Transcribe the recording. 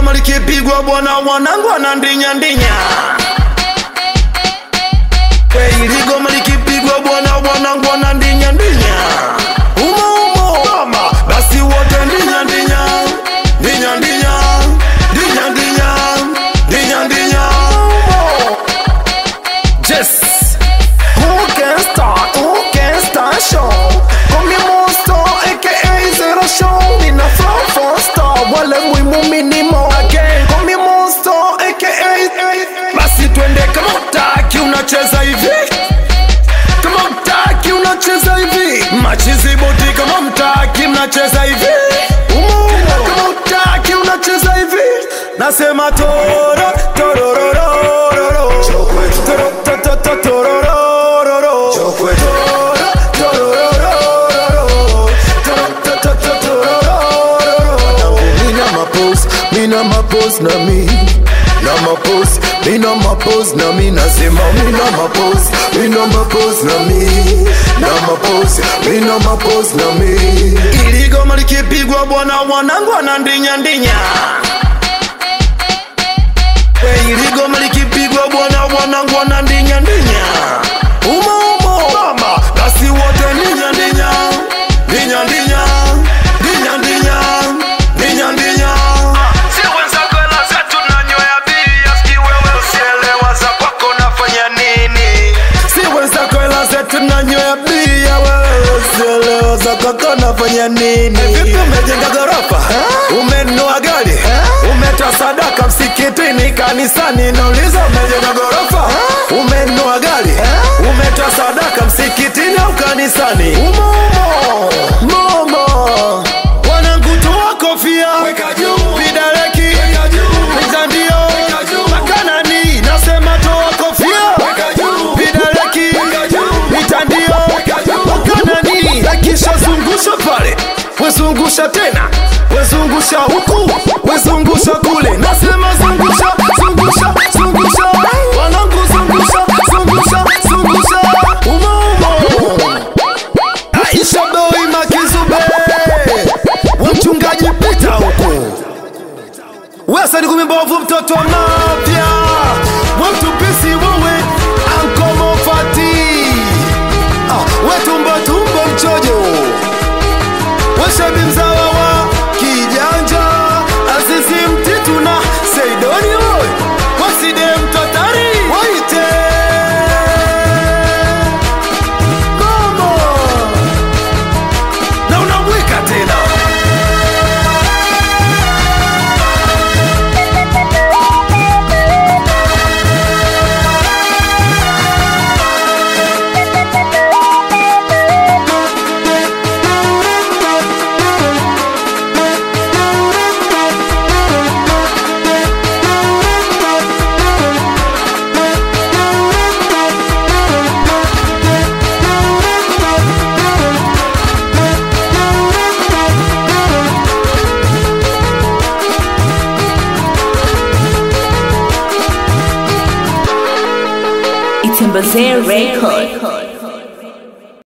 Iligoma likipigwa bwana, wanangu anandinya ndinya. We iligoma likipigwa bwana, wanangu anandinya ndinya. Umo umo mama, basi wote ndinya ndinya, ndinya ndinya, ndinya ndinya, ndinya ndinya. Umo. Yes. Who can start? Who can start show? Call me monster, aka zero show. Nina flow for star, wale muhimu minimo again. Call me monster, aka basi twende kama utaki unacheza hivi kama mtaki unacheza hivi machizi boti kama mtaki mnacheza hivi Umo, umo. kama utaki unacheza hivi nasema toro torororororo Toro, to, to, to, torororororo. Toro, torororororo. Toro, to, to, to, torororororo. Mina mapose, mina mapose na mi na mapose, mina mapose na mi nasema mina mapose, mina mapose na mi na mapose, mina mapose na mi iligoma likipigwa bwana wanangu anandinya ndinya we iligoma likipigwa bwana wanangu anandinya ndinya umo umo mama basi wote ndinya ndinya ndinya ndinya ndinya ndinya ndinya ndinya Si wenzako hela zetu nanywea bia, sijui wewe usielewa za kwako nafanya nini? si wenzako hela zetu nanywea bia wewe usielewa za kaka nafanya nini vipi umejenga gorofa umenunua gari umetoa sadaka msikitini kanisani nauliza umejenga gorofa umenunua gari umetoa sadaka msikitini au kanisani umo umo momo wanangu toa kofia vidareki mitandio makanani nasema toa kofia vidareki mitandio makanani akisha zungusha pale wezungusha tena wezungusha huku wezungusha kule nasema zungusha zungusha zungusha wanangu zungusha zungusha zungusha umo umo Aisha Boy Makizube Mchungaji pita huku Wesa ni kumimbovu mtoto wa mafya Mwamtupisi wewe Ankomo Fati ah, Wetumbo tumbo mchojo Weshabi mzawa wa kijanja Azizi mtitu na Seidoni oy Waside mtotari Waite Mama na unamwika tena It's in Record.